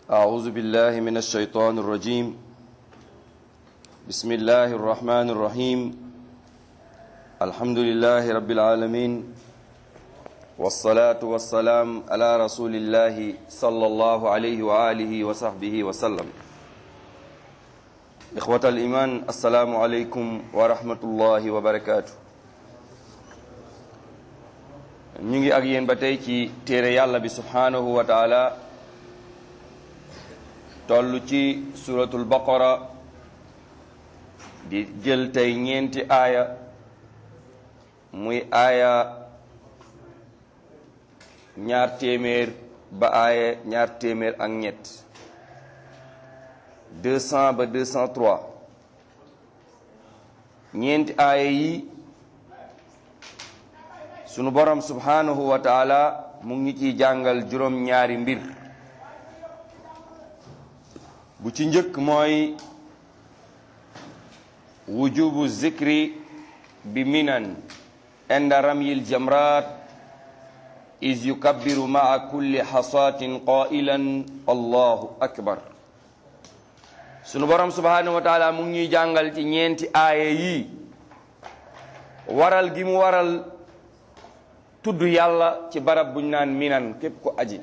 أعوذ بالله من الشيطان الرجيم بسم الله الرحمن الرحيم الحمد لله رب العالمين والصلاة والسلام على رسول الله صلى الله عليه وآله وصحبه وسلم إخوة الإيمان السلام عليكم ورحمة الله وبركاته ñu ngi ak yéen ba tey ci téere yàlla bi subhanahu wa taala toll ci suratul baqara di jël tey ñeenti aaya muy aaya ñaar téeméer ba aaya ñaar téeméer ak ñett deux cent ba deux cent trois ñeenti aaya yi sunu borom subhanahu wa taala mu ngi ciy jàngal juróom ñaari mbir bu ci njëkk mooy wujubu zikri bi minan inda ramyil jamrat is yukabbiru maa kulli xasaatin qailan allahu akbar sunu borom subhanahu wa taala mu ngi ñuy jàngal ci ñeenti aaya yi waral gi mu waral tudd yàlla ci barab buñ naan minan képp ko aji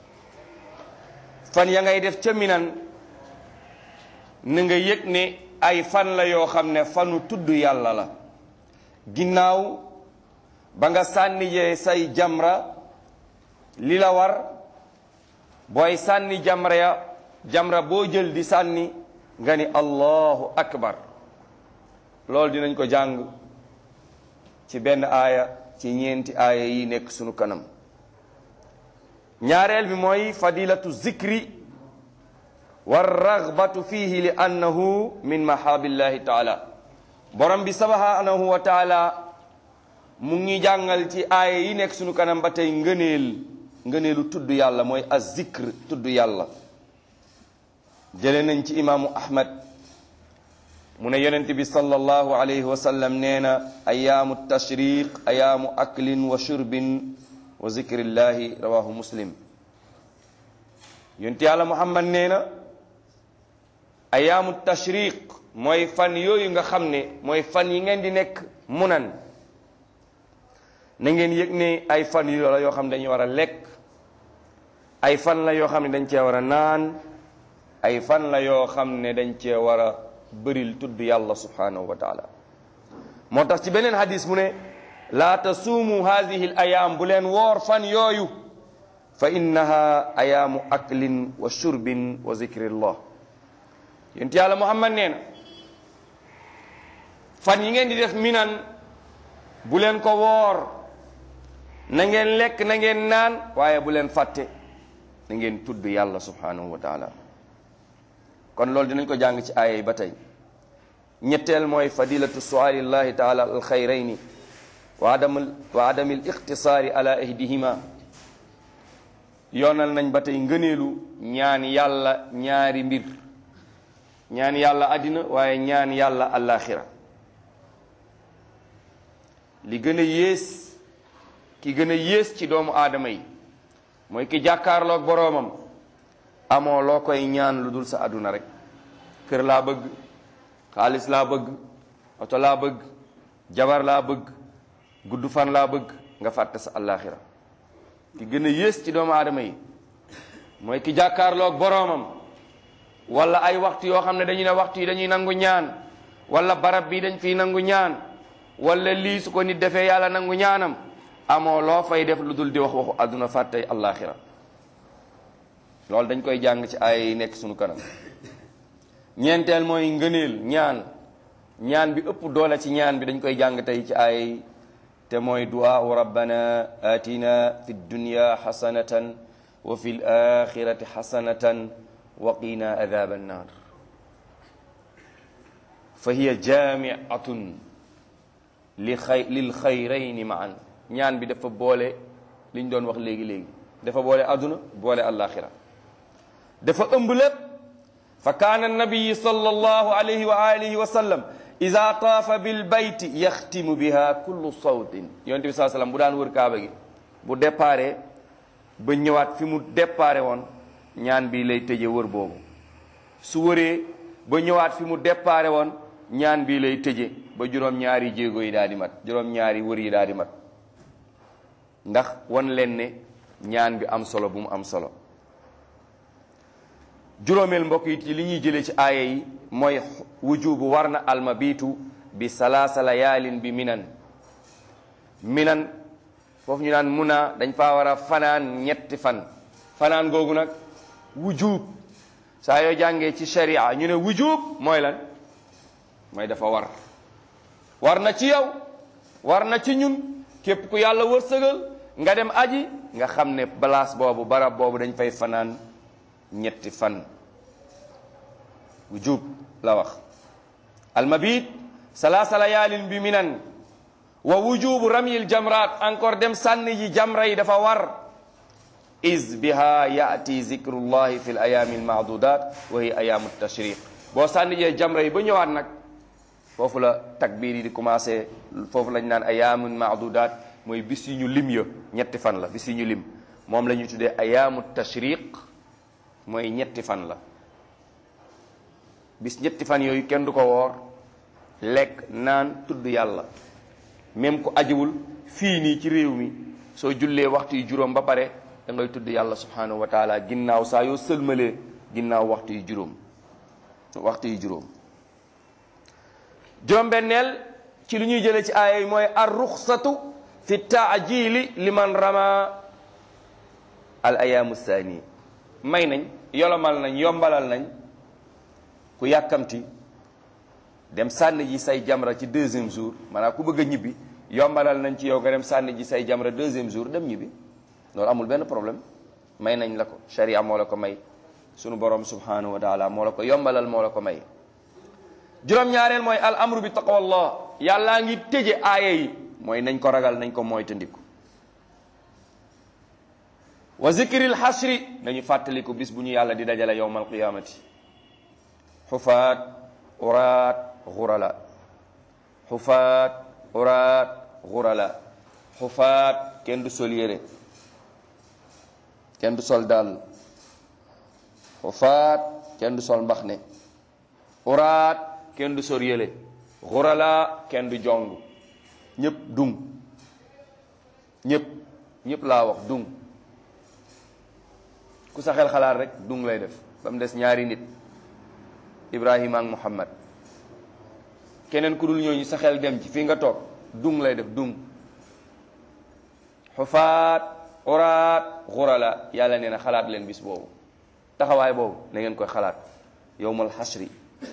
fan ya ngay def ca minan na nga yëg ne ay fan la yoo xam ne fanu tudd yàlla la ginnaaw ba nga sànni jee say jamra li la war booy sànni jamra ya jamra boo jël di sànni nga ni allahu akbar loolu dinañ ko jàng ci benn aaya ci ñeenti aaya yi nekk sunu kanam ñaareel bi mooy fadilatu zikri war ragbatu fihi li annahu min mahabillahi taala borom bi subhanahu wa taala mu ngi jàngal ci aaya yi nekk sunu kanam ba tey ngëneel ngëneelu tudd yàlla mooy az zikr tudd yàlla jële nañ ci imaamu ahmad mu ne yonent bi sallallahu alayhi wa sallam nee na ayaamu tashriq ayaamu aklin wa shurbin wa zikrillahi rawahu muslim yonent yàlla muhammad nee na ayaamu tashriq mooy fan yooyu nga xam ne mooy fan yi ngeen di nekk munan na ngeen yëg ne ay fan yu la yoo xam ne dañuy war a lekk ay fan la yoo xam ne dañ cee war a naan ay fan la yoo xam ne dañ cee war a bëril tudd yàlla subhanahu wa taala moo tax ci beneen hadis mu ne laa tasuumu hadihi l ayaam bu leen woor fan yooyu fa innaha ayaamu aklin wa shurbin wa zikrillah yonent yàlla muhammad nee na fan yi ngeen di def minan bu leen ko woor na ngeen lekk na ngeen naan waaye bu leen fàtte na ngeen tudd yàlla subhanahu wa taala kon loolu dinañ ko jàng ci aaya yi ba tey ñetteel mooy fadilatu sualillahi taala al xayrayni wa adam wa adami al ixtisaari ala ihdihima yoonal nañ ba tey ngëneelu ñaan yàlla ñaari mbir ñaan yàlla àddina waaye ñaan yàlla àllaaxira li gën a yées ki gën a yées ci doomu aadama yi mooy ki jàkkaarloog boroomam amoo loo koy ñaan lu dul sa àdduna rek kër laa bëgg xaalis laa bëgg oto laa bëgg jabar laa bëgg gudd fan laa bëgg nga fàtte sa àllaaxira ki gën a yées ci doomu aadama yi mooy ki jàkkaarloog boroomam wala ay waxtu yoo xam ne dañu ne waxtu yi dañuy nangu ñaan wala barab bi dañ fiy nangu ñaan wala lii su ko nit defee yàlla nangu ñaanam amoo loo fay def lu dul di wax waxu àdduna fàttey àllaaxira loolu dañ koy jàng ci ay nekk sunu kanam ñeenteel mooy ngëneel ñaan ñaan bi ëpp doole ci ñaan bi dañ koy jàng tey ci ay te mooy du'aa rabbana atina fi dunya xasanatan wa fi l axirati xasanatan wa qina adaba annar fa hiya jamiatun li xay lil xayrayni maan ñaan bi dafa boole liñ doon wax léegi-léegi dafa boole àdduna boole àllaaxira dafa ëmb lépp fa kaana nabiyi sallallahu alayhi wa alihi wa sallam ida taafa bil bayti yaxtimu biha kullu sawtin yonent bi saa sallam bu daan wër kaaba gi bu déparé ba ñëwaat fi mu déparé woon ñaan bi lay tëje wër boobu su wëree ba ñëwaat fi mu déparé woon ñaan bi lay tëje ba juróom-ñaari jéego yi daal di mat juróom-ñaari wër yi daal di mat ndax wan leen ne ñaan bi am solo bu mu am solo juróomeel mbokk yi ci li ñuy jëlee ci aaya yi mooy wujubu war na almabitu bi salaasa layaalin bi minan minan foofu ñu naan muna dañ faa war a fanaan ñetti fan fanaan googu nag wujub saa yoo jàngee ci sharia ñu ne wujub mooy lan mooy dafa war war na ci yow war na ci ñun képp ku yàlla wërsëgal nga dem aji nga xam ne place boobu barab boobu dañ fay fanaan ñetti fan wujub la wax almabit salaasa layaalin bi minan wa wujubu ramyil jamrat encore dem sànni ji jamra yi dafa war is biha yaati zikrullahi fi l ayaami almaadudat wa hiya ayaamu tashriq boo sànni jee jamra yi ba ñëwaat nag foofu la takbiir yi di commencé foofu lañ naan ayaamu maadudat mooy bis yu ñu lim ya ñetti fan la bis yu ñu lim moom la ñu tuddee ayaamu tashriq mooy ñetti fan la bis ñetti fan yooyu kenn du ko woor lekk naan tudd yàlla même ku ajiwul fii nii ci réew mi soo jullee waxtu yu juróom ba pare da ngay tudd yàlla subhanahu wa taala ginnaaw saa yoo sëlmalee ginnaaw waxtu yu juróom waxtu yu juróom juróom-benneel ci lu ñuy jëlee ci aaya yi mooy ar ruxsatu fi taajili liman rama al ayaamu saani may nañ yolomal nañ yombalal nañ ku yàkkamti dem sànni ji say jamra ci deuxième jour maanaam ku bëgg a ñibbi yombalal nañ ci yow nga dem sànni ji say jamra deuxième jour dem ñibbi loolu amul benn problème may nañ la ko sharia moo la ko may sunu borom subhanahu wa taala moo la ko yombalal moo la ko may juróom-ñaareel mooy al amru bi taqwallah yàllaa ngi tëje aaya yi mooy nañ ko ragal nañ ko moytandiku wa zikril xasri nañu fàttaliku bis bu ñu yàlla di dajale yowmal qiyamati xufaat uraat xurala xufaat uraat xurala xufaat kenn du sol yére kenn du sol dàll xufaat kenn du sol mbaxne uraat kenn du sol yére xurala kenn du jong ñëpp dung ñëpp ñëpp laa wax dung ku sa xel xalaat rek dung lay def ba mu des ñaari nit Ibrahima ak Muhammad keneen ku dul ñooñu sa xel dem ci fii nga toog dung lay def dung xufaat uraat xurala yàlla nee na xalaat leen bis boobu taxawaay boobu na ngeen koy xalaat yowmal xasri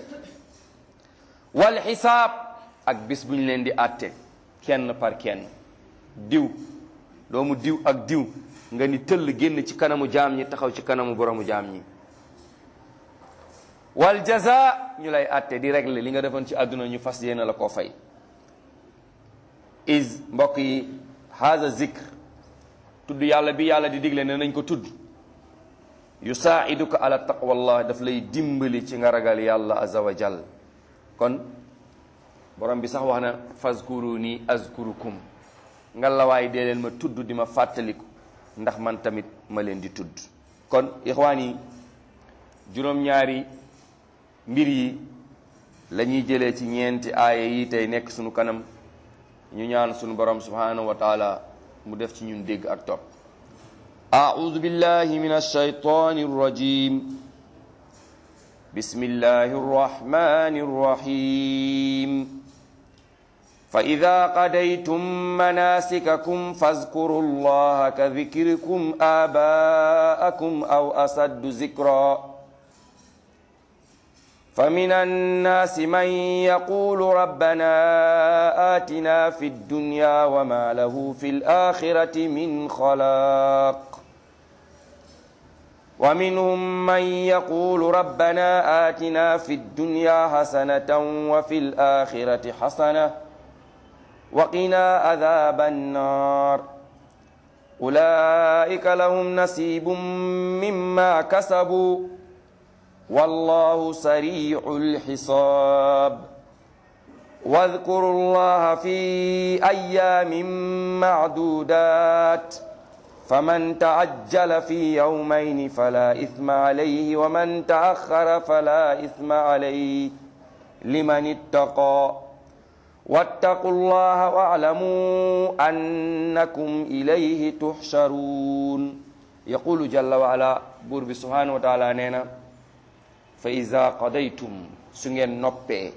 wal xisaab ak bis bu ñu leen di àtte kenn par kenn diw doomu diw ak diw nga ni tëll génn ci kanamu jaam ñi taxaw ci kanamu boromu jaam ñi wal jaza ñu lay àtte di régler li nga defoon ci àdduna ñu fas yéene la koo fay is mbokk yi haza zikr tudd yàlla bi yàlla di digle ne nañ ko tudd yusaiduka ala taqwallah daf lay dimbali ci nga ragal yàlla azza wa jal kon borom bi sax wax na fazkuruni azkurukum nga la waay dee leen ma tudd di ma fàttaliku ndax man tamit ma leen di tudd kon ixwaan yi juróom-ñaari mbir yi la ñuy jëlee ci ñeenti aaya yi tey nekk sunu kanam ñu ñaan sunu borom subhanahu wa taala mu def ci ñun dégg ak topp أعوذ بالله من الشيطان الرجيم بسم الله الرحمن الرحيم فإذا قضيتم مناسككم فاذكروا الله كذكركم آباءكم أو أشد ذكرًا فمن الناس من يقول ربنا آتنا في الدنيا وما له في الآخرة من خلاق ومنهم من يقول ربنا آتنا في الدنيا حسنة وفي الآخرة حسنة وقنا عذاب النار أولئك لهم نصيب مما كسبوا والله سريع الحساب واذكروا الله في أيام معدودات faman taajjala fi yawmayni fala ithma alayhi wa man taaxara fala ithma alayhi liman ittaqa wattaqu llaha waalamu annakum ilayhi tuhsharun yaqulu jalla wa ala buur bi subhanahu wa taala nee na fa ida qadaytum su ngeen noppee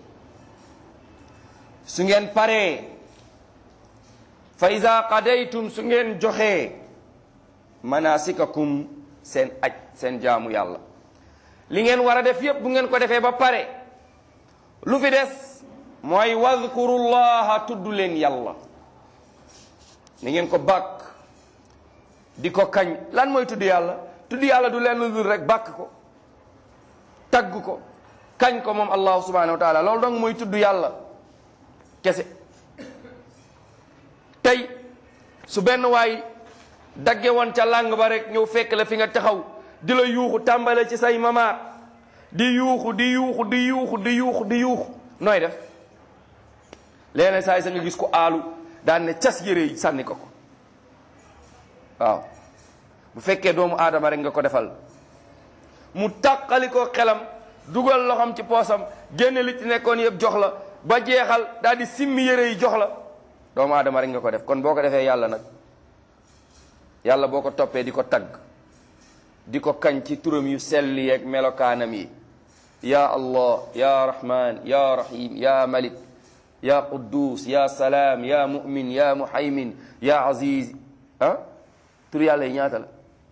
su ngeen paree fa ida qadaytum su ngeen joxee manasikakum seen aj seen jaamu yàlla li ngeen war a def yépp bu ngeen ko defee ba pare lu fi des mooy wadkurullaha tudd leen yàlla ni ngeen ko bàkk di ko kañ lan mooy tudd yàlla tudd yàlla du leen lu dul rek bàkk ko tagg ko kañ ko moom allahu subhanahu wa taala loolu dong mooy tudd yàlla kese tey su benn waay dagge woon ca làng ba rek ñëw fekk la fi nga taxaw di la yuuxu tàmbale ci say mamaat di yuuxu di yuuxu di yuuxu di yuuxu di yuuxu nooy def léeg saa yi sa nga gis ko aalu daan ne cas yére yi sànni ko ko waaw bu fekkee doomu aadama rek nga ko defal mu tàqali ko xelam dugal loxam ci poosam génne li ci nekkoon yëpp jox la ba jeexal daal di simmi yére yi jox la doomu aadama rek nga ko def kon boo ko defee yàlla nag yàlla boo ko toppee di ko tagg di ko kañ ci turam yu sell yeeg melokaanam yi ya allah ya rahman ya rahim ya malik ya quddus ya salaam ya mu'min ya muhaymin ya aziz ah tur yàlla yi ñaata la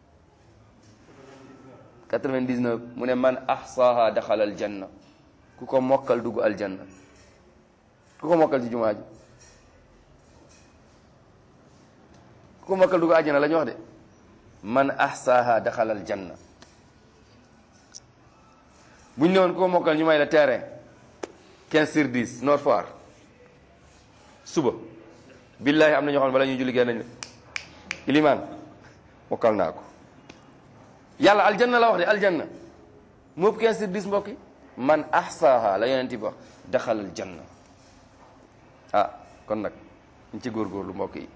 99 mu ne man ahsaha daxala aljanna ku ko mokkal dugg aljanna ku ko mokkal ci jumaa ji ku ko mokkal dugg aljanna la ñu wax de man ahsaha daxala aljanna bu ñu ne woon ku ko mokkal ñu may la terrain 15 sur 10 Nord Foire suba billahi am na ñoo xam ne bala ñuy julli génn nañ la ilimaan mokkal naa ko yàlla aljanna la wax de aljanna moop 15 sur 10 mbokk yi man ahsaha la yonent bi wax daxal aljanna ah kon nag ñu ci góorgóorlu mbokk yi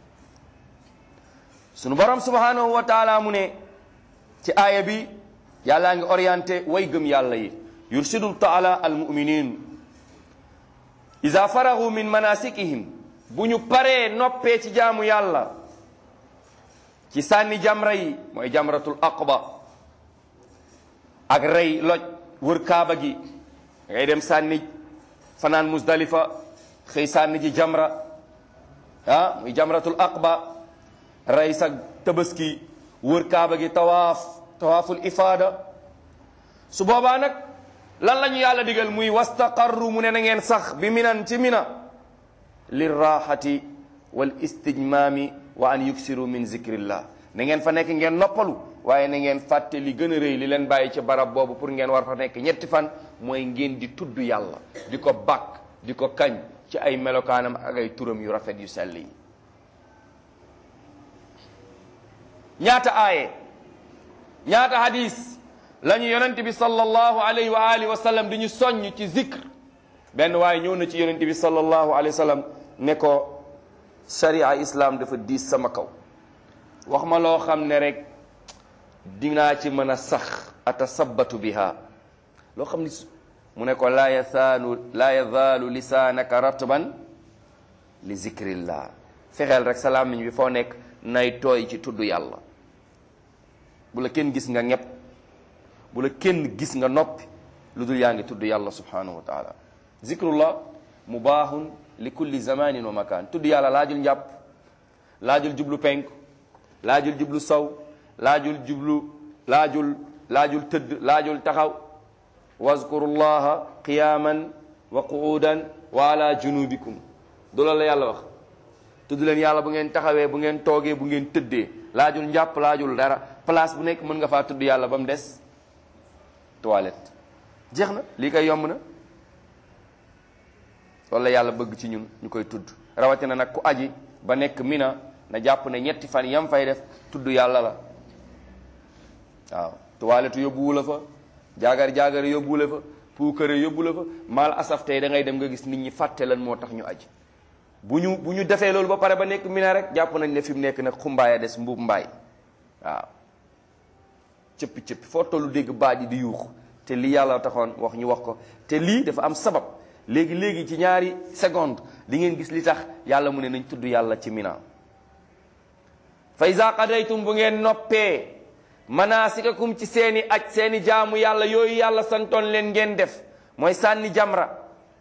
sunu borom subhanahu wa taala mu ne ci aaya bi yàllaa ngi orienté way gëm yàlla yi yursidu taala almuminin ida faragu min manasikihim bu ñu paree noppee ci jaamu yàlla ci sànni jamra yi mooy jamratul aqba ak rey loj wër kaaba gi ngay dem sànni fanaan musdalifa xëy sànni ji jamra ah muy jamratul aqba rey sa tabaski wër kaaba gi tawaaf tawaaful ifaada su boobaa nag lan la ñu yàlla digal muy wastaqarru mu ne na ngeen sax bi minan ci mina lirraxati wal istijmaami wa an yuksiru min zikrillah na ngeen fa nekk ngeen noppalu waaye na ngeen fàtte li gën a rëy li leen bàyyi ci barab boobu pour ngeen war fa nekk ñetti fan mooy ngeen di tudd yàlla di ko bàkk di ko kañ ci ay melokaanam ak ay turam yu rafet yu sell yi ñaata aaye ñaata hadis la ñu yonent bi sallallahu alayhi wa alihi wa sallam di ñu soññ ci zikr benn waaye ñëw na ci yonent bi sallallahu alayhi wa sallam ne ko sharia islam dafa diis sama kaw wax ma loo xam ne rek dinaa ci mën a sax atasabbatu biha loo xam ni mu ne ko laa yazaalu laa yazaalu lisaanaka ratban li zikrillah fexeel rek sa làmmiñ bi foo nekk nay tooy ci tudd yàlla bu la kenn gis nga ñepp bu la kenn gis nga noppi lu dul yaa ngi tudd yàlla subhanahu wa taala zikrullah mubaahun li kulli zamanin wa makan tudd yàlla laajul njàpp laajul jublu penk laajul jublu sow laajul jublu laajul laajul tëdd laajul taxaw wazkurullaha qiyaman wa qu'udan wa ala junubikum du la la yàlla wax tudd leen yàlla bu ngeen taxawee bu ngeen toogee bu ngeen tëddee laajul njàpp laajul dara place bu nekk mën nga faa tudd yàlla ba mu des toilette jeex na lii koy yomb na loolu la yàlla bëgg ci ñun ñu koy tudd rawatina nag ku aji ba nekk mina na jàpp ne ñetti fan yam fay def tudd yàlla la waaw toilette yóbbuwu la fa jaagar jaagar yóbbuwu la fa puukare yóbbu la fa maal asaf tey da ngay dem nga gis nit ñi fàtte lan moo tax ñu aji bu ñu bu ñu defee loolu ba pare ba nekk mina rek jàpp nañ ne fi mu nekk nag xumbaaya des mbuub mbaay waaw cëppi cëppi foo tollu dégg baat yi di yuuxu te lii yàlla taxoon wax ñu wax ko te lii dafa am sabab léegi léegi ci ñaari seconde di ngeen gis li tax yàlla mu ne nañ tudd yàlla ci mina fa iza qadaytum bu ngeen noppee manasikakum ci seeni aj seeni jaamu yàlla yooyu yàlla santoon leen ngeen def mooy sànni jamra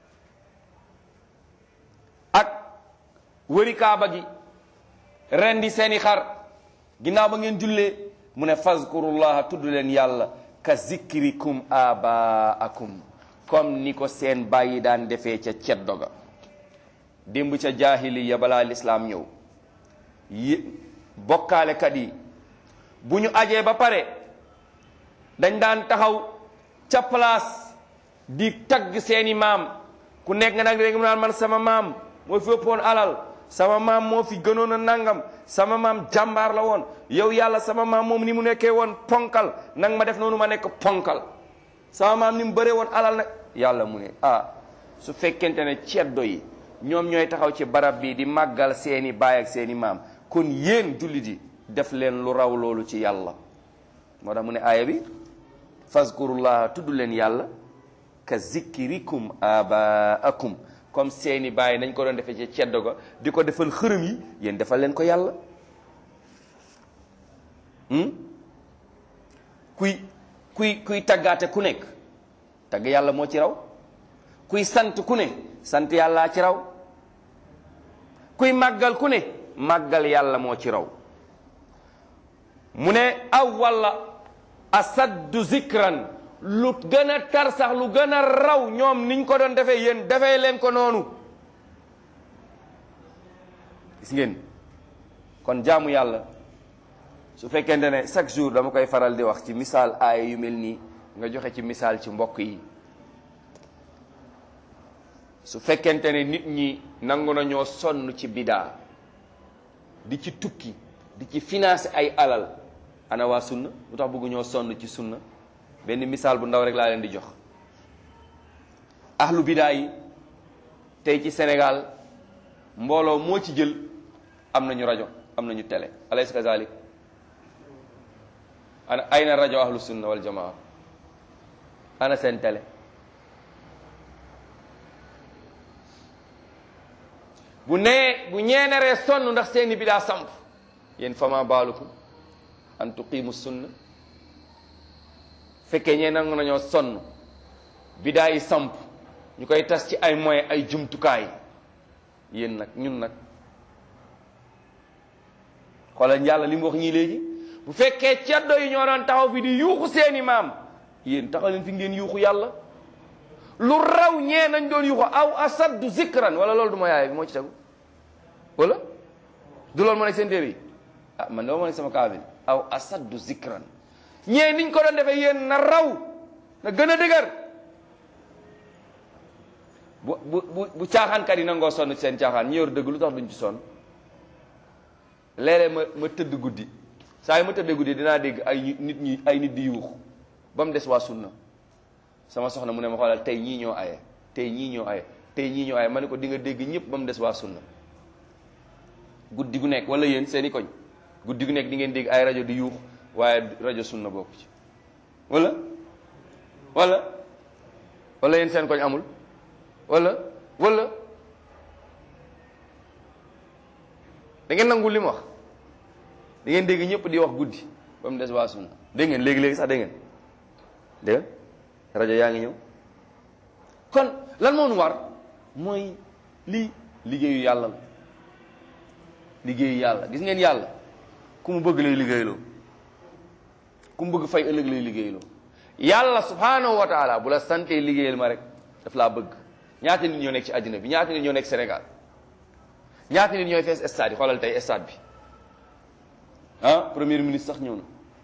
ak wëri kaaba gi rendi seeni xar ginnaaw ba ngeen jullee mu ne fazkurullaha tudd leen yàlla ka zikrikum abaakum comme ni ko seen bàyyi daan defee ca ceddo ga démb ca jaahiliya balaa lislaam ñëw yi bokkaalekat yi bu ñu ajee ba pare dañ daan taxaw ca place di tagg seeni maam ku nekk nga nag léegi mu naan man sama maam moo fi ëppoon alal sama maam moo fi gënoon a nangam sama maam jàmbaar la woon yow yàlla sama maam moom ni mu nekkee woon ponkal nang ma def noonu ma nekk ponkal sama maam ni mu bëree woon alal nag yàlla mu ne ah su fekkente ne ceddo yi ñoom ñooy taxaw ci barab bi di màggal seeni baay ak seeni maam kon yéen jullit yi def leen lu raw loolu ci yàlla moo tax mu ne aaya bi fazkurullaha tudd leen yàlla ka zikrikum abaakum comme seeni baay nañ ko doon defee ci ceddo ga di ko defal xërëm yi yéen defal leen ko yàlla kuy kuy kuy taggaate ku nekk tagg yàlla moo ci raw kuy sant ku ne sant yàllaa ci raw kuy màggal ku ne màggal yàlla moo ci raw mu ne aw walla asaddu zikran lu gën a tar sax lu gën a raw ñoom niñ ko doon defee yéen defee leen ko noonu gis ngeen kon jaamu yàlla su fekkente ne chaque jour dama koy faral di wax ci misaal aaya yu mel nii nga joxe ci misaal ci mbokk yi su fekkente ne nit ñi nangu nañoo sonn ci bidaa di ci tukki di ci financer ay alal ana waa sunna lu tax bëggu ñoo sonn ci sunna benn misaal bu ndaw rek laa leen di jox ahlu bidaa yi tey ci Sénégal mbooloo moo ci jël am nañu rajo am nañu télé alaysa kazalik ana ayna rajo ahlu sunna wal jamaa ana seen télé bu nee bu ñeeneree sonn ndax seeni bidaa samp yéen fama baalukum an tuqimu sunna fekkee ñee nangu nañoo sonn bidaa yi samp ñu koy tas ci ay moyens ay jumtukaay yéen nag ñun nag xoolal yàlla li mu wax ñii léegi bu fekkee ceddo yi ñoo doon taxaw fi di yuuxu seeni maam yéen taxaw leen fi ngeen yuuxu yàlla lu raw ñee nañ doon yuuxu aw asaddu zikran wala loolu du ma yaay bi moo ci tegu wala du loolu moo nekk seen téere yi ah man dama moo nekk sama kaamil aw asaddu zikran ñee niñ ko doon defee yéen na raw na gën a dëgër bu bu bu bu caaxaankat yi nangoo sonn ci seen caaxaan ñi yor dëgg lu tax duñ ci sonn léeg-léeg ma ma tëdd guddi saa yi ma tëddee guddi dinaa dégg ay nit ñi ay nit di yuux ba mu des waa sunna sama soxna mu ne ma xoolal tey ñii ñoo aye tey ñii ñoo aye tey ñii ñoo aye ma ne ko di nga dégg ñëpp ba mu des waa sunna guddi gu nekk wala yéen seeni koñ guddi gu nekk di ngeen dégg ay rajo di yuux waaye rajo sunna bokku ci wala wala wala yéen seen koñ amul wala wala da ngeen nangul li mu wax da ngeen dégg ñëpp di wax guddi ba mu des waa sunna dégg ngeen léegi-léegi sax dégg ngeen dégg rajo yaa ngi ñëw kon lan moo nu war mooy lii liggéeyu yàlla la liggéeyu yàlla gis ngeen yàlla ku mu bëgg lay liggéeyloo ku mu bëgg fay ëllëg lay liggéeyloo yàlla subhanahu wa taala bu la santee liggéeyal ma rek daf laa bëgg ñaata nit ñoo nekk ci àddina bi ñaata nit ñoo nekk Sénégal ñaata nit ñooy fees stade yi xoolal tey stade bi ah premier ministre sax ñëw na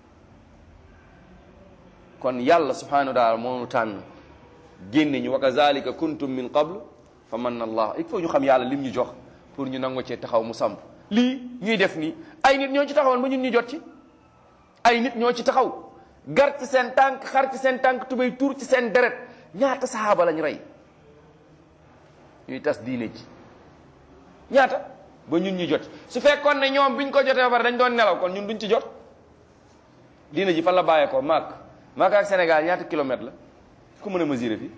kon yàlla subhanahu wa taala moo nu tànn génne ñu wa kazalika kuntum min qablu fa manna allah il faut ñu xam yàlla lim ñu jox pour ñu nangu cee taxaw mu samp lii ñuy def nii ay nit ñoo ci taxawoon ba ñun ñu jot ci ay nit ñoo ci taxaw gar ci seen tànk xar ci seen tànk tubéy tuur ci seen deret ñaata saxaaba lañ rey ñuy tas diine ji ñaata ba ñun ñu jot su fekkoon ne ñoom biñ ko jotee ba pare dañ doon nelaw kon ñun duñ ci jot diina ji fan la bàyyeekoo Makka Makka ak Sénégal ñaata kilomètre la ku mën a mesurer fii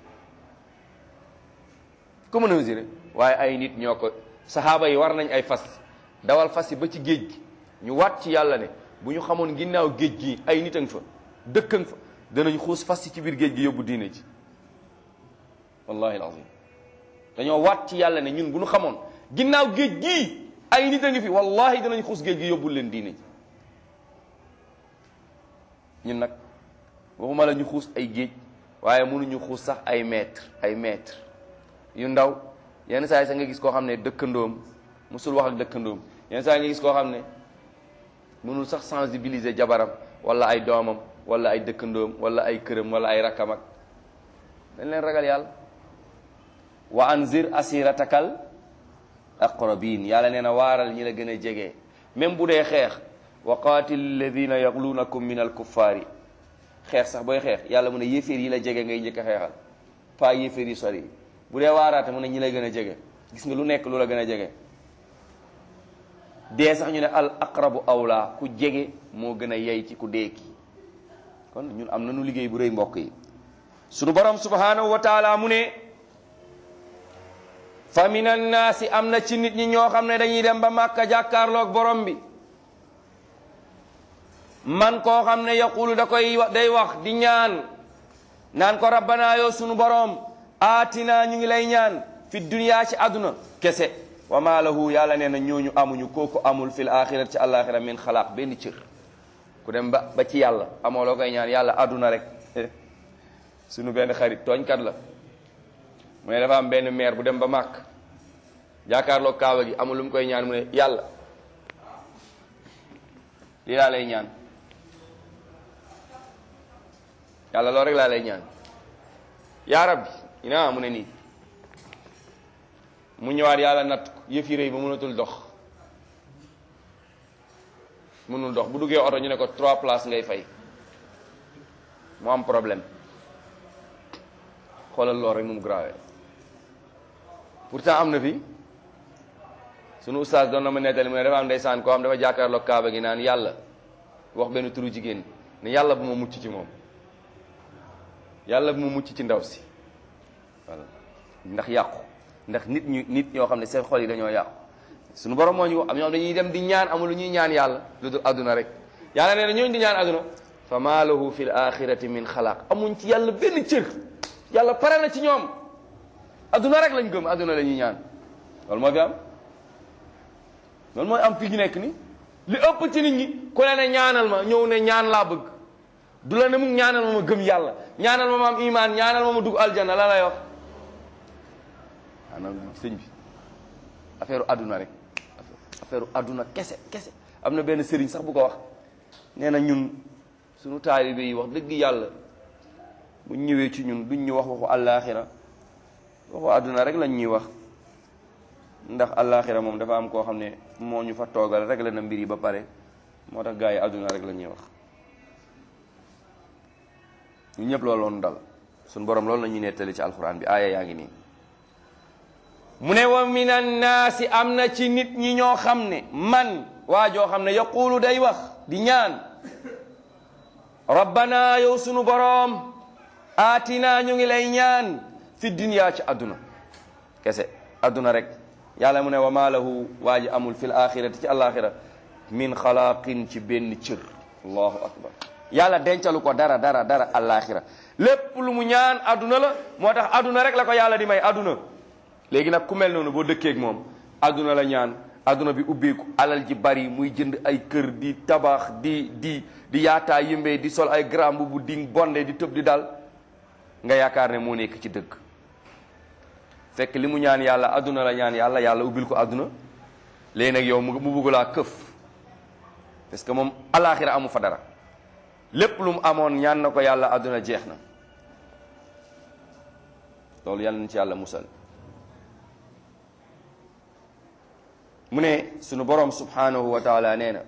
ku mën a mesurer waaye ay nit ñoo ko saxaaba yi war nañ ay fas dawal fas yi ba ci géej gi ñu waat ci yàlla ne bu ñu xamoon ginnaaw géej gi ay nit a nga fa dëkk a nga fa danañ xuus fas yi ci biir géej gi yóbbu diine ji wallahi alazim dañoo waat ci yàlla ne ñun bu ñu xamoon ginnaaw géej gii ay nit a ngi fi wallahi danañ xuus géej gi yóbbul leen diine ji ñun nag waxuma la ñu xuus ay géej waaye mënuñu xuus sax ay mètre ay mètre yu ndaw yenn saa yi sax nga gis koo xam ne dëkkandoom musul wax ak dëkkandoom yenn saa yi nga gis koo xam ne mënul sax sensibiliser jabaram wala ay doomam wala ay dëkkandoom wala ay këram wala ay rakkam ak dañ leen ragal yàlla wa anzir asiratakal aqrabin yàlla nee na waaral ñi la gën a jege même bu dee xeex wa qatil alladina yaglunakum min alkuffaari xeex sax booy xeex yàlla mu ne yéeféer yi la jege ngay njëkk a xeexal pas yéeféer yi sori bu dee waaraate mu ne ñi la gën a jege gis nga lu nekk lu la gën a jege dee sax ñu ne al aqrabu awla ku jege moo gën a yey ci ku dee ki kon ñun am nañu liggéey bu rëy mbokk yi sunu borom subhanahu wa taala mu ne fa min annaasi am na ci nit ñi ñoo xam ne dañuy dem ba màkka jàkkaarloog borom bi man koo xam ne yaqulu da koy day wax di ñaan naan ko rabbana yow sunu borom aatina ñu ngi lay ñaan fi dunya ci àdduna kese wa ma lahu yàlla nee na ñooñu amuñu kooku amul fil axirat ci àllaaxira min xalaaq benn cër ku dem ba ba ci yàlla amoo loo koy ñaan yàlla àdduna rek sunu benn xarit tooñkat la mu ne dafa am benn maire bu dem ba màkk jaakaarloo kaaba gi amul lu mu koy ñaan mu ne yàlla lii laa lay ñaan yàlla loolu rek laa lay ñaan yaa rabbi ina mu ne nii mu ñëwaat yàlla natt ko yëf yi rëy ba mënatul dox mënul dox bu duggee oto ñu ne ko trois places ngay fay mu am problème xoolal lool rek nu mu grave pourtant am na fi sunu ustaas doon na ma nettali mu ne dafa am ndeysaan koo xam dafa jàkkaarloog kaaba gi naan yàlla wax benn turu jigéen ne yàlla bu ma mucc ci moom yàlla bu ma mucc ci ndaw si voilà ndax yàqu ndax nit ñu nit ñoo xam ne seen xol yi dañoo yàqu suñu borom moo ñu am ñoom dañuy dem di ñaan amul lu ñuy ñaan yàlla lu dul adduna rek yàlla nee na ñooñu di ñaan adduna fa maa lahu fi l axirati min xalaaq amuñ ci yàlla benn cër yàlla pare na ci ñoom adduna rek lañ gëm adduna la ñuy ñaan loolu moo fi am loolu mooy am fi ñu nekk ni li ëpp ci nit ñi ku ne ne ñaanal ma ñëw ne ñaan laa bëgg du la ne mu ñaanal ma ma gëm yàlla ñaanal ma ma am imaan ñaanal ma ma dugg aljanna la lay wax maanaam sëñ bi affaire adduna rek affaire adduna kese kese am na benn sëriñ sax bu ko wax nee na ñun suñu taalibe yi wax dëgg yàlla bu ñëwee ci ñun duñ ñu wax waxu àllaaxira waxu adduna rek lañ ñuy wax ndax àllaaxira moom dafa am koo xam ne moo ñu fa toogal rek la na mbir yi ba pare moo tax gars yi adduna rek la ñuy wax ñu ñëpp loolu loonu dal suñ borom loolu la ñuy nettali ci alxuraan bi aaya yaa ngi nii mu ne wa min annaasi am na ci nit ñi ñoo xam ne man waa joo xam ne yaquulu day wax di ñaan rabbana yow sunu boroom aatina ñu ngi lay ñaan fi dunya ci adduna kese adduna rek yàlla mu ne wa maa lahu waa ji amul fil axirati ci alaxira min xalaaqin ci benn cër allahu akbar yàlla dencalu ko dara dara dara alaxira lépp lu mu ñaan adduna la moo tax adduna rek la ko yàlla di may adduna léegi nag ku mel noonu boo dëkkee ak moom adduna la ñaan adduna bi ubbeeku alal ji bari muy jënd ay kër di tabax di di di yaataa yëmbee di sol ay grand bu di bonde di tëb di dal nga yaakaar ne moo nekk ci dëgg fekk li mu ñaan yàlla adduna la ñaan yàlla yàlla ubbil ko adduna léegi nag yow mu bugg laa këf parce que moom alaxira amu fa dara lépp lu mu amoon ñaan na ko yàlla adduna jeex na loolu yàlla na ci yàlla musal mu ne sunu borom subhanahu wa taala nee na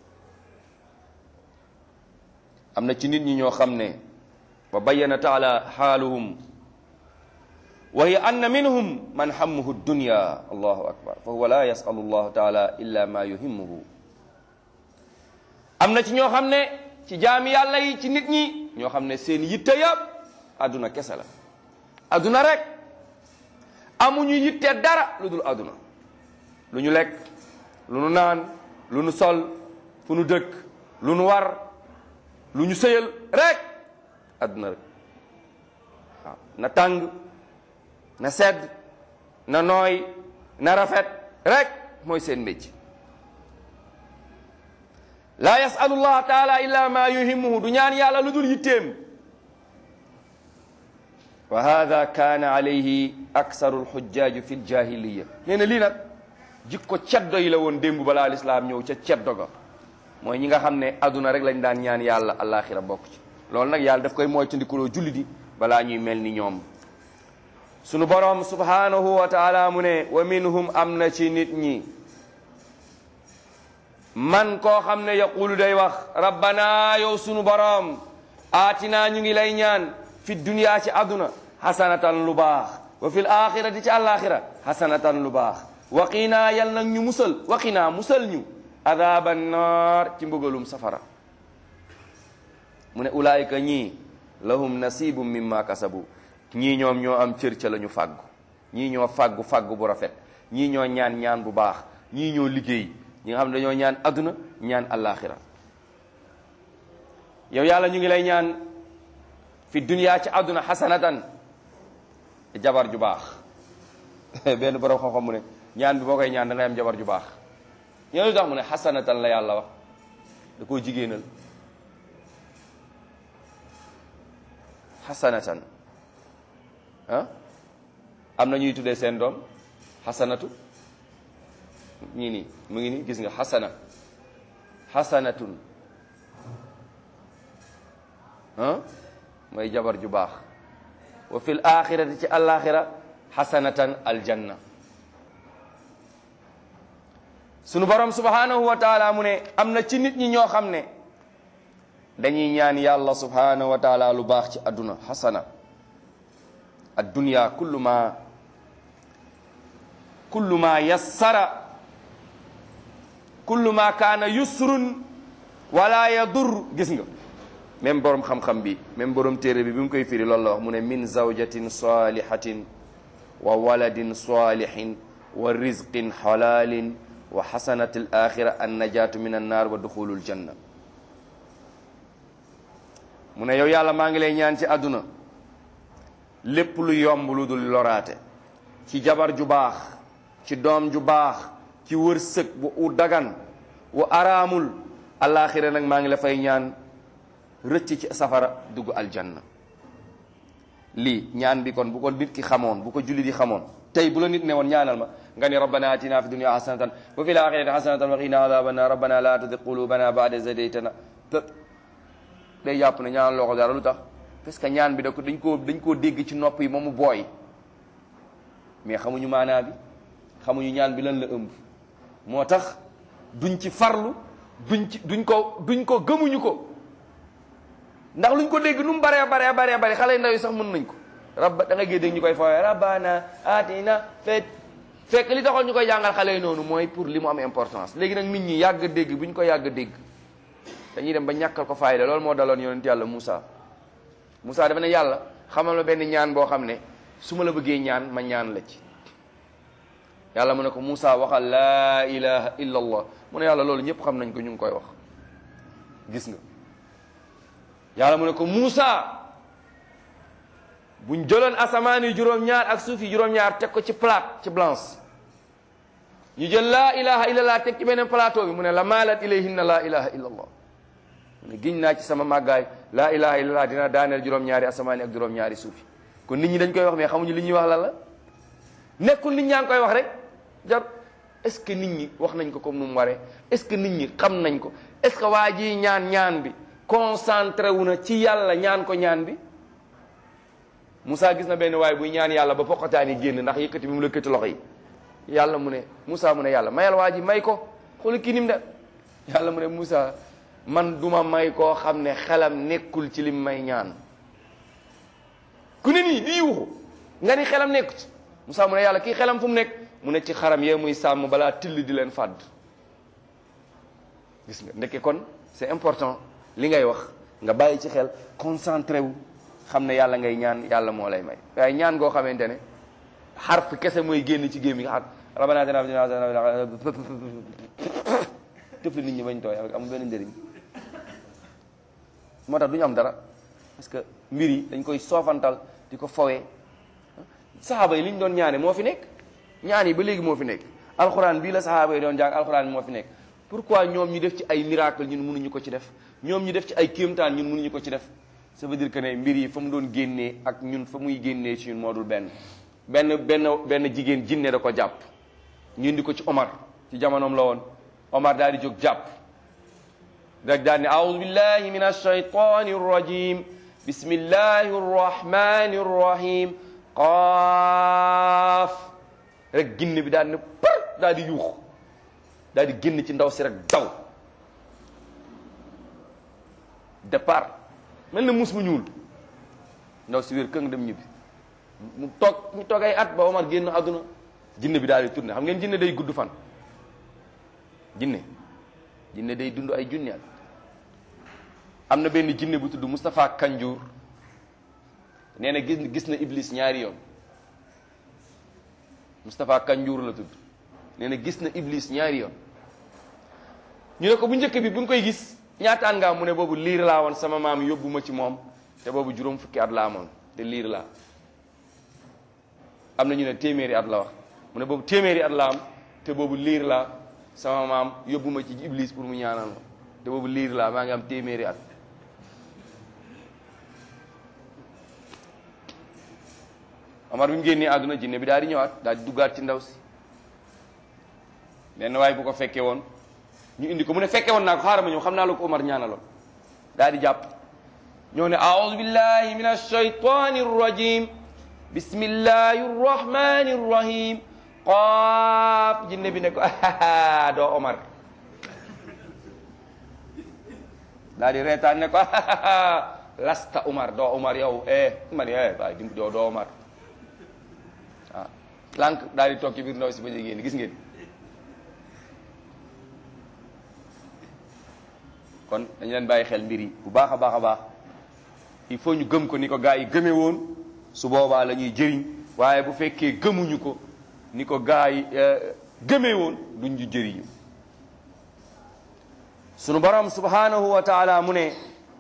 am na ci nit ñi ñoo xam ne wa bayyana taala xaaluhum wa hiya anna minhum man hammuhu dunya allahu akbar fa huwa la yasalu allahu taala illa ma yuhimmuhu am na ci ñoo xam ne ci jaami yàlla yi ci nit ñi ñoo xam ne seen yitte yëpp adduna kese la adduna rek amuñu yitte dara lu dul adduna lu ñu lekk lu nu naan lu nu sol fu nu dëkk lu nu war lu ñu sëyal rek adduna rek waaw na tàng na sedd na nooy na rafet rek mooy seen métier laa yasalu llah taala illa ma yuhimuhu du ñaan yàlla lu dul yitteem wa hada kaana alayhi aksaru lxujjaaju fi ljahiliya nee na lii nag jikko ceddo yi la woon démb balaa lislaam ñëw ca ceddo ga mooy ñi nga xam ne aduna rek lañ daan ñaan yàlla alaxira bokk ci loolu nag yàlla daf koy moytandikuloo julli di balaa ñuy mel ni ñoom sunu boroom subhanahu wa taala mu ne wa minhum am na ci nit ñi man koo xam ne yaqulu day wax rabbana yow sunu boroom aatinaa ñu ngi lay ñaan fi dunya ci aduna hasanatan lu baax wa fil axirati ci alaxira hasanatan lu baax waqinaa yal nag ñu musal waqinaa musal ñu adaba naar ci mbugalum safara mu ne ulaayika ñii lahum nasibum mimma kasabu ñii ñoom ñoo am cër ca la ñu fàggu ñii ñoo fàggu fàggu bu rafet ñii ñoo ñaan ñaan bu baax ñii ñoo liggéey ñi nga xam ne dañoo ñaan adduna ñaan alaxira yow yàlla ñu ngi lay ñaan fi dunya ci adduna xasanatan jabar ju baax benn borom xam-xam mu ne ñaan bi boo koy ñaan da ngay am jabar ju baax ñoo lu tax mu ne xasanatan la yàlla wax da koo jigéenal xasanatan ah am na ñuy tuddee seen doom xasanatu ñii nii mu ngi nii gis nga xasana xasanatun ah mooy jabar ju baax wa fil axirati ci alaxira xasanatan aljanna sunu borom subhanahu wa taala mu ne am na ci nit ñi ñoo xam ne dañuy ñaan yàlla subhanahu wa taala lu baax ci adduna xasana addunya kullu ma kullu ma yassara kullu ma kaana yusrun wala yadur gis nga même borom xam-xam bi même borom téere bi bi mu koy firi loolu la wax mu ne min zawjatin salihatin wa waladin salihin wa rizqin halalin wa xasanati al axira an najatu min annar wa duxulul janna mu ne yow yàlla maa ngi lay ñaan ci àdduna lépp lu yomb lu dul loraate ci jabar ju baax ci doom ju baax ci wërsëg bu u dagan wu araamul alaxira nag maa ngi la fay ñaan rëcc ci safara dugg aljanna lii ñaan bi kon bu ko nit ki xamoon bu ko julli di xamoon tey bu la nit ne woon ñaanal ma nga ni rabbana atina fi dunya hasanatan wa fil akhirati hasanatan wa qina adhaban nar rabbana la tuzigh qulubana ba'da idh hadaytana te day jàpp ne ñaanal loo ko dara lu tax parce que ñaan bi da ko dañ koo dañ koo dégg ci nopp yi moomu booy mais xamuñu maanaa bi xamuñu ñaan bi lan la ëmb moo tax duñ ci farlu duñ ci duñ ko duñ ko gëmuñu ko ndax luñ ko dégg nu mu baree baree baree bare xale ndaw yi sax mën nañ ko rabba da nga gée dégg ñu koy fawee rabbana atina fet fekk li taxoon ñu koy jàngal xale yi noonu mooy pour li mu am importance léegi nag nit ñi yàgg dégg bu ñu ko yàgg dégg dañuy dem ba ñàkkal ko fayda loolu moo daloon yonent yàlla Moussa Moussa dafa ne yàlla xamal ma benn ñaan boo xam ne su ma la bëggee ñaan ma ñaan la ci yàlla mu ne ko Moussa waxal laa ilaha illa allah mu ne yàlla loolu ñëpp xam nañ ko ñu ngi koy wax gis nga yàlla mu ne ko Moussa buñ jëloon asamaan yi juróom-ñaar ak suuf yi juróom-ñaar teg ko ci plate ci blanche ñu jël laa ilaha illa allah teg ci beneen plateau bi mu ne la maalat ilayhinna laa ilaha illa allah mu ne giñ naa ci sama màggaay laa ilaha illa allah dina daaneel juróom-ñaari asamaan yi ak juróom-ñaari suuf yi kon nit ñi dañ koy wax mais xamuñu li ñuy wax lan la nekkul nit ñaa ngi koy wax rek jar est-ce que nit ñi wax nañ ko comme nu mu waree est-ce que nit ñi xam nañ ko est-ce que waa ji ñaan ñaan bi concentré wu na ci yàlla ñaan ko ñaan bi Moussa gis na benn waay buy ñaan yàlla ba poqataan yi génn ndax yëkkati bi mu lëkkati loxo yi yàlla mu ne Moussa mu ne yàlla mayal waa ji may ko xool kii nim de yàlla mu ne Moussa man duma may koo xam ne xelam nekkul ci lim may ñaan ku ne nii di yuuxu nga ni xelam nekku ci Moussa mu ne yàlla kii xelam fu mu nekk mu ne ci xaram yee muy sàmm balaa till di leen fàdd gis nga ndekke kon c'est important li ngay wax nga bàyyi ci xel concentré wu xam ne yàlla ngay ñaan yàlla moo lay may waaye ñaan goo xamante ne xarf kese mooy génn ci gémmi nga xar rabbana atina fid dunya hasanatan tëfli nit ñi bañ tooy amul benn njëriñ moo tax du ñu am dara parce que mbir yi dañ koy soofantal di ko fowee saxaaba yi li ñu doon ñaane moo fi nekk ñaan yi ba léegi moo fi nekk alxuraan bii la saxaaba yi doon jàng alxuraan moo fi nekk pourquoi ñoom ñu def ci ay miracle ñun mënuñu ko ci def ñoom ñu def ci ay kéemtaan ñun mënuñu ko ci def ça veut dire que ne mbir yi fa mu doon génnee ak ñun fa muy génnee ci ñun moo dul benn benn benn benn jigéen jinne da ko jàpp ñu indi ko ci Omar ci jamonoom la woon Omar daal di jóg jàpp rek daal ne aoudu billahi min alshaytani arrajim bismillahi arrahmani arrahim qaaf rek ginne bi daal ne par daal di yuux daal di génn ci ndaw si rek daw départ mel na mus mu ñuul ndaw si wér këng dem ñibbi mu toog ñu toog ay at ba Omar génn àdduna jinne bi daal di tourné xam ngeen jinne day gudd fan jinne jinne day dund ay junni at am na benn jinne bu tudd Moustapha Kanjour nee na gis gis na Iblis ñaari yoon Moustapha Kanjour la tudd nee na gis na Iblis ñaari yoon ñu ne ko bu njëkk bi bu ñu koy gis ñaataan nga am mu ne boobu liir laa woon sama maam yóbbu ma ci moom te boobu juróom fukki at laa amoon te liir laa am na ñu ne téeméeri at la wax mu ne boobu téeméeri at la am te boobu liir laa sama maam yóbbu ma ci Iblis pour mu ñaanal ma te boobu liir laa maa ngi am téeméeri at Omar bi mu génnee àdduna jinne bi daal di ñëwaat daal di duggaat ci ndaw si benn waaye bu ko fekkee woon ñu indi ko mu ne fekke woon naa ko xaaral ma ñëw xam naa la ko Omar ñaanaloon daal di jàpp ñoo ne aoudu billahi min alshaytani arrajim bismillahi arrahmani arrahim qaaf jinne bi ne ko doo Omar daal di reetaan ne ko lasta Omar doo Omar yow eh man eh waaye dim doo doo Omar waaw lànk daal di toog ci biir ndaw si ba jigéen gis ngeen kon dañu leen bàyyi xel mbir yi bu baax a baax a baax il faut ñu gëm ko ni ko gaa yi gëmee woon su boobaa la ñuy jëriñ waaye bu fekkee gëmuñu ko ni ko gaa yi gëmee woon duñ ñu jëriñu sunu borom subhanahu wa taala mu ne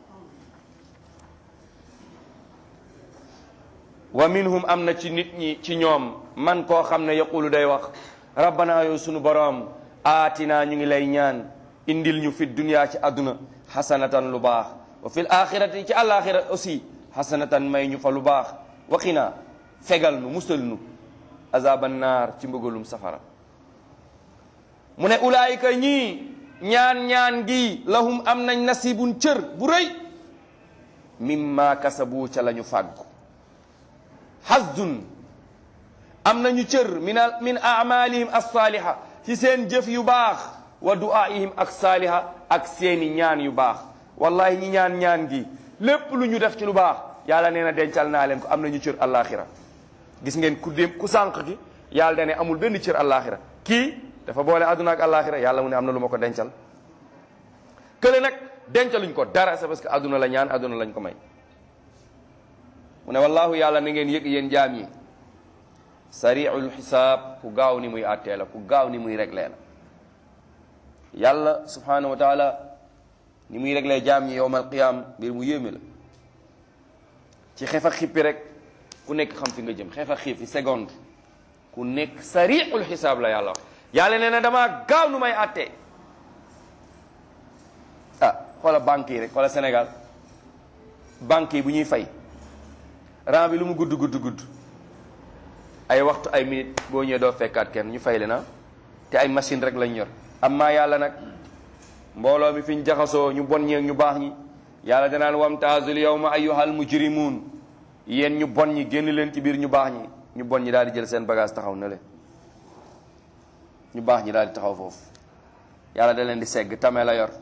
wa minhum am na ci nit ñi ci ñoom man koo xam ne yaqulu day wax rabbana yow sunu borom aatina ñu ngi lay ñaan indil ñu fi dunya ci àdduna xasanatan lu baax wa fil axirati ci àlaxira aussi xasanatan may ñu fa lu baax waqina fegal nu musal nu azaban naar ci mbëgalum safara mu ne ulaayika ñii ñaan ñaan gi lahum am nañ nasibun cër bu rëy mimma kasabu ca la ñu fàggu hasdun am nañu cër min min amalihim alsaaliha ci seen jëf yu baax wa du'aihim ak saaliha ak seeni ñaan yu baax wallahi ñi ñaan ñaan gi lépp lu ñu def ci lu baax yàlla nee na dencal naa leen ko am nañu cër àllaaxira gis ngeen ku dem ku sànq gi yàlla dane amul benn cër àllaaxira kii dafa boole àdduna ak àllaaxira yàlla mu ne am na lu ma ko dencal kële nag dencaluñ ko dara c'est parce que àdduna la ñaan àdduna lañ ko may mu ne wallahu yàlla na ngeen yëg yéen jaam yi sariul xisaab ku gaaw ni muy àttee la ku gaaw ni muy réglé la yàlla subhanahu wa taala ni muy réglé jaam ñi yowmal qiyam mbir mu yéeme la ci xeef ak xippi rek ku nekk xam fi nga jëm xeef ak xiif fi seconde ku nekk sariul xisaab la yàlla wax yàlla nee na damaa gaaw nu may àttee ah xoola banque yi rek xoola Sénégal banque yi bu ñuy fay rang bi lu mu gudd gudd gudd ay waxtu ay minute boo ñëwee doo fekkaat kenn ñu fay le na te ay machine rek lañ yor amma yàlla nag mbooloo mi fi ñu jaxasoo ñu bon ñeeg ñu baax ñi yàlla danaan wamtaazul yawma ayyuhal mujrimuun yéen ñu bon ñi génn leen ci biir ñu baax ñi ñu bon ñi daal di jël seen bagage taxaw na le ñu baax ñi daal di taxaw foofu yàlla da leen di segg tame la yor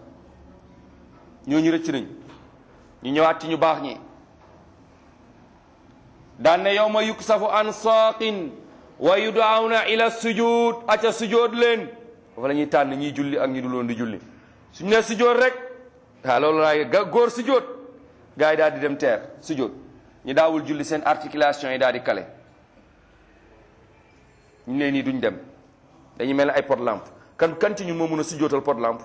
ñooñu rëcc nañ ñu ñëwaat ci ñu baax ñi daan ne yawma yuksafu an saaqin wa yudaawna ila sujud aca sujud leen dafa la ñuy tànn ñiy julli ak ñi dul woon di julli suñu ne sujud rek waaw loolu laay ga góor sujud gars yi daal di dem teer sujud ñi daawul julli seen articulation yi daal di kale ñu ne nii duñ dem dañuy mel ne ay pot lampe kan kan ci ñun moo mën a sujootal pot lampe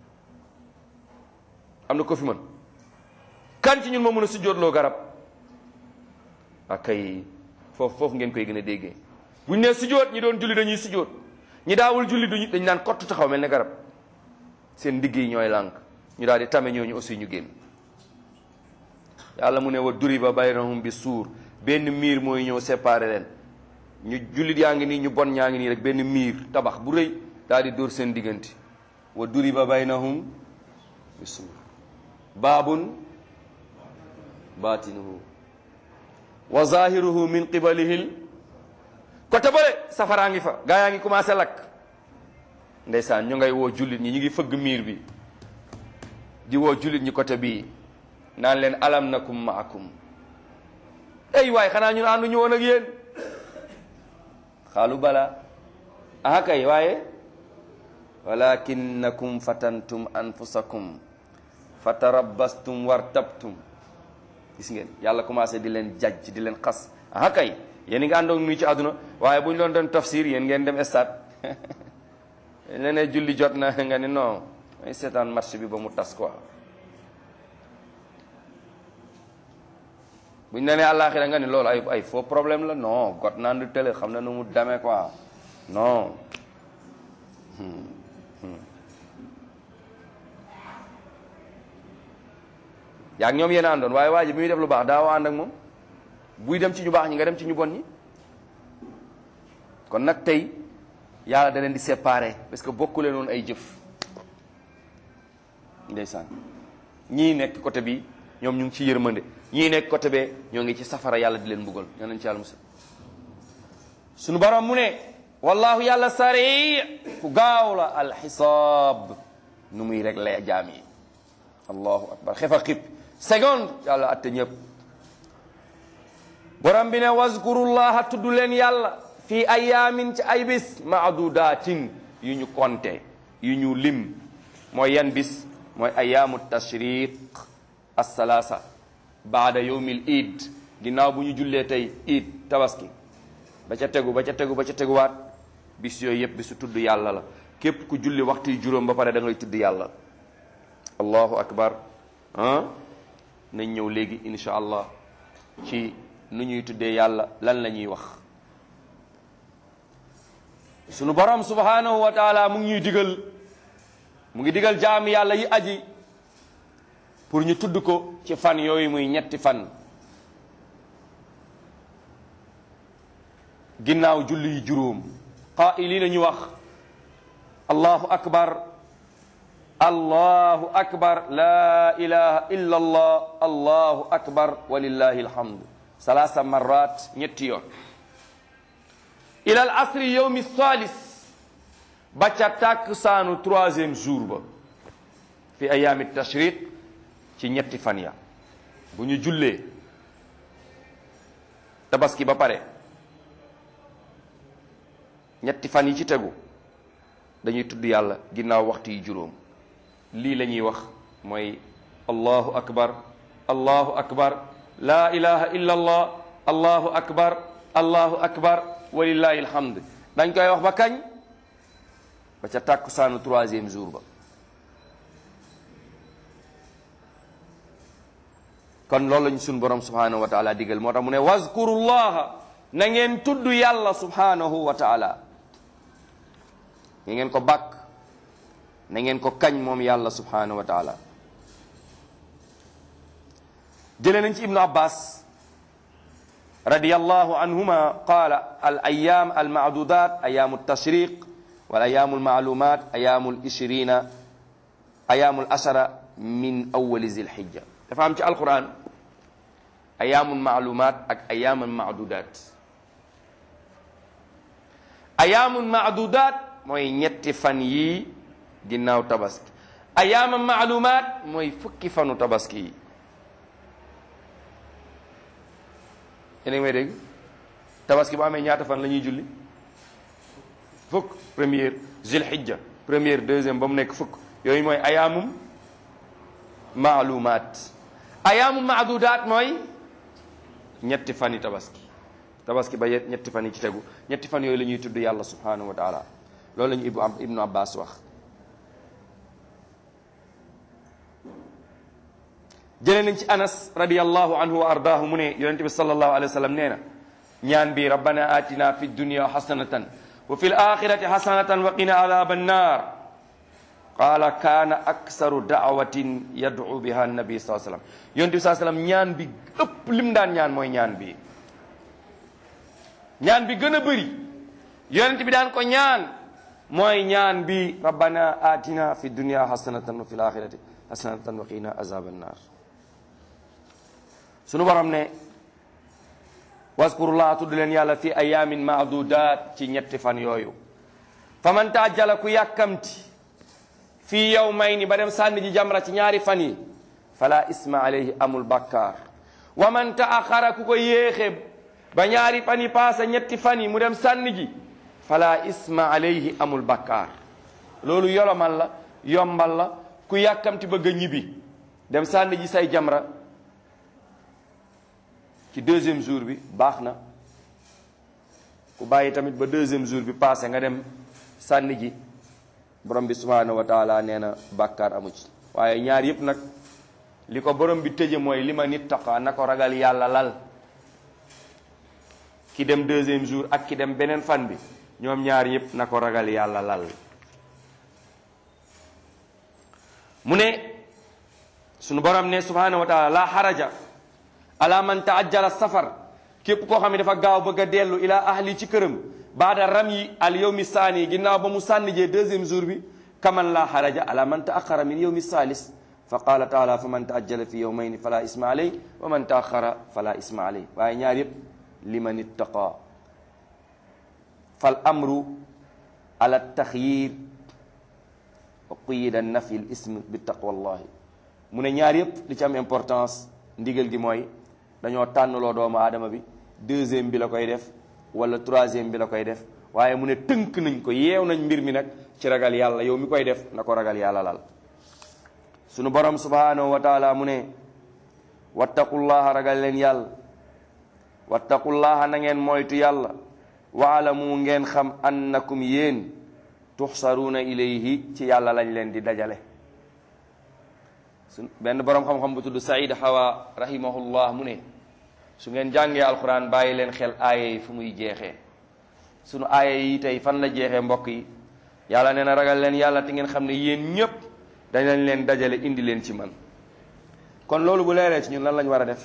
am na ko fi mën kan ci ñun moo mën a sujootloo garab ak kay foofu foofu ngeen koy gën a déggee buñ ne sujoot ñi doon julli dañuy sujoot ñi daawul julli duñu dañ naan kott taxaw mel ne garab seen ndigg yi ñooy lànk ñu daal di tame ñooñu aussi ñu génn yàlla mu ne wa duriba baynahum bi suur benn miir mooy ñëw séparé leen ñu jullit yaa ngi nii ñu bon ñaa ngi nii rek benn miir tabax bu rëy daal di dóor seen diggante wa duriba baynahum bi suur baabun baatinuhu wa zahiruhu min qibalihil côté bële safaraa ngi fa gaa yaa ngi commencé lakk ndeysaan ñu ngay woo jullit ñi ñu ngi fëgg miir bi di woo jullit ñi côté bii naan leen alam nakum maakum ey waay xanaa ñun ànduñu woon ak yéen xaalu bala aha kay waaye walakinnakum fatantum anfusakum fatarabbastum wartabtum gis ngeen yàlla commencé di leen jajj di leen xas aha kay yéen ngi àndoon nuy ci àdduna waaye bu ñu doon doon tafsir yéen ngeen dem stade leneen julli jot na nga ni non ay seetaan match bi ba mu tas quoi bu ñu nee àllaaxira nga ni loolu ay ay faux problème la non got naan du télé xam na nu mu demee quoi non yaa ngi ñoom yéen a àndoon waaye waa ji bi muy def lu baax daaw ànd ak moom buy dem ci ñu baax ñi nga dem ci ñu bon ñi kon nag tey yàlla da leen di séparer parce que bokku leen woon ay jëf ndeysaan ñii nekk côté bi ñoom ñu ngi ci yërmande ñii nekk côté bee ñoo ngi ci safara yàlla di leen mbugal ñoo nañ ci yàlla musal suñu borom mu ne wallahu yàlla sari ku gaaw la alxisaab nu muy réglé jaam yi allahu akbar xefa xib seconde yàlla atte ñëpp borom bi ne wazkurullaha tudd leen yàlla fii ayaamin ci ay bis maadudatin yu ñu konte yu ñu lim mooy yan bis mooy ayaamu tashriq assalaasa baada yowmil id ginnaaw bu ñu jullee tey id tabaski ba ca tegu ba ca tegu ba ca teguwaat bis yooyu yëpp bisu tudd yàlla la képp ku julli waxtu yu juróom ba pare da ngay tudd yàlla allahu akbar ah nañ ñëw léegi insha allah ci nu ñuy tuddee yàlla lan la ñuy wax sunu borom subhanahu wa taala mu ngi ñuy digal mu ngi digal jaam yàlla yi aji pour ñu tudd ko ci fan yooyu muy ñetti fan ginnaaw julli yu juróom qaa'iliina ñu wax allahu akbar allahu akbar la ilaha illa allah allahu akbar walillahi alhamdu salaasa marrat ñetti yoon ila al asri yowmi salis ba ca tàkk saanu troisième jour ba fi ayaami tashriq ci ñetti fan ya bu ñu jullee tabaski ba pare ñetti fan yi ci tegu dañuy tudd yàlla ginnaaw waxtu yi juróom lii la ñuy wax mooy allahu akbar allahu akbar laa ilaha illa allah allahu akbar allahu akbar walillahi alhamd dañ koy wax ba kañ ba ca tàkkusaanu troisième jour ba kon loolu lañ suñ borom subhanahu wa taala digal moo tax mu ne wazkurullaha na ngeen tudd yàlla subhanahu wa taala na ngeen ko bàkk na ngeen ko kañ moom yàlla subhanahu wa taala jëlee nañ ci ibnu abbas radiyallahu anhuma qaala al ayam al maadudat ayamu tashriq wal ayamu al maalumat ayamu al ishrina ayamu al ashara min awali zilhijja dafa am ci alquran ayaamun maalumaat ak ayaamun maadudaat ayaamun maadudaat mooy ñetti fan yii ginnaaw tabaski ayaamun maalumaat mooy fukki fanu tabaski yi yéen a ngi may dégg tabaski bu amee ñaata fan la ñuy julli fukk première zilhijja première deuxième ba mu nekk fukk yooyu mooy ayaamum maalumaat ayaamum maadudaat mooy ñetti fan yi tabaski tabaski ba yet ñetti fan yi ci tegu ñetti fan yooyu la ñuy tudd yàlla subhanahu wa taala loolu la ñu ibnu abbas wax jëlee nañ ci anas radiallahu anhu wa ardaahu mu ne yonente bi sallallahu alayhi wa sallam nee na ñaan bi rabbana atina fi dunya hasanatan wa fi l axirati hasanatan wa qina adaba annar qaala kaana aksaru daawatin yad'u biha nabi saa sallam yonente bi saa sallam ñaan bi ëpp lim daan ñaan mooy ñaan bi ñaan bi gën a bëri yonente bi daan ko ñaan mooy ñaan bi rabbana atina fi dunya hasanatan wa fi l axirati hasanatan wa qina azaba annar sunu borom ne waskurullah tudd leen yàlla fi ayamin maadudat ci ñetti fan yooyu fa man taajjala ku yàkkamti fii yawmayni ba dem sànni ji jamra ci ñaari fan yi fala isma alayhi amul bakkaar wa man taaxara ku ko yéexe ba ñaari fan yi paase ñetti fan yi mu dem sànni ji fala isma alayhi amul bakkaar loolu yolomal la yombal la ku yàkkamti bëgg a ñibbi dem sànni ji say jamra ci deuxième jour bi baax na ku bàyyi tamit ba deuxième jour bi passé nga dem sànni ji borom bi subhanahu wa taala nee na bàkkaar amu ci waaye ñaar yëpp nag li ko borom bi tëje mooy li ma nit taqa na ko ragal yàlla lal ki dem deuxième jour ak ki dem beneen fan bi ñoom ñaar yëpp na ko ragal yàlla lal mu ne sunu borom ne subhanahu wa taala la xaraja ala man taajjala safar képp koo xam ne dafa gaaw bëgg a dellu ila ahli ci këram baada ram yi al yawmi saani ginnaaw ba mu sànni jee deuxième jour bi kaman la xaraja ala man taaxara min yawmi salis fa qala taala fa man taajjala fi yawmayni fala isma alay wa man taaxara fala isma alay waaye ñaar yëpp liman ittaqa fal amru ala taxyir wa quyida nafi l ism bi taqwallahi mu ne ñaar yëpp li ci am importance ndigal gi mooy dañoo tànnloo doomu aadama bi deuxième bi la koy def wala troisième bi la koy def waaye mu ne tënk nañ ko yeew nañ mbir mi nag ci ragal yàlla yow mi koy def na ko ragal yàlla lal sunu borom subhanahu wa taala mu ne wattaqullaha ragal leen yàlla wattaqullaha na ngeen moytu yàlla waalamu ngeen xam annakum yéen tuxsaruuna ilayhi ci yàlla lañ leen di dajale su benn boroom xam-xam bu tudd Saïd Hawa rahimahullah mu ne su ngeen jàngee alquran bàyyi leen xel aaya yi fu muy jeexee sunu aaya yi tey fan la jeexee mbokk yi yàlla nee na ragal leen yàlla te ngeen xam ne yéen ñépp dañ leen dajale indi leen ci man kon loolu bu leeree ci ñun lan lañ war a def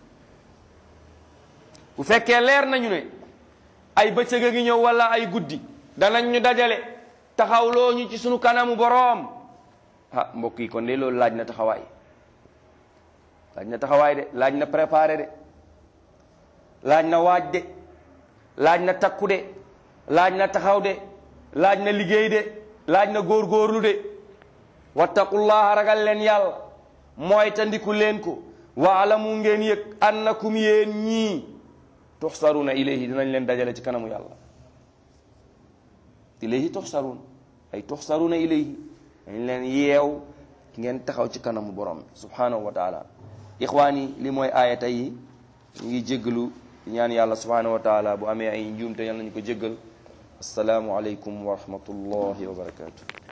bu fekkee leer nañu ne ay bëccëg a ngi ñëw wala ay guddi danañ ñu dajale taxawloo ñu ci sunu kanamu boroom ah mbokk yi kon de loolu laaj na taxawaay laaj na taxawaay de laaj na préparé de laaj na waaj de laaj na takku de laaj na taxaw de laaj na liggéey de laaj na góorgóorlu de wattaqullaha ragal leen yàlla mooy tandiku leen ko waalamu ngeen yëg annakum yéen ñii tuxsaruna ilayhi dinañ leen dajale ci kanamu yàlla ilayhi tuxsarun ay tuxsaruna ilayhi dañ leen yeew ngeen taxaw ci kanamu borom subhanahu wa taala ixwaan yi li mooy aayata yi ñu ngi jéggalu ñaan yàlla subhanahu wa taala bu amee ay njuumte yàlla nañu ko jéggal asalaamu aleykum wa rahmatullahi wa barakatuh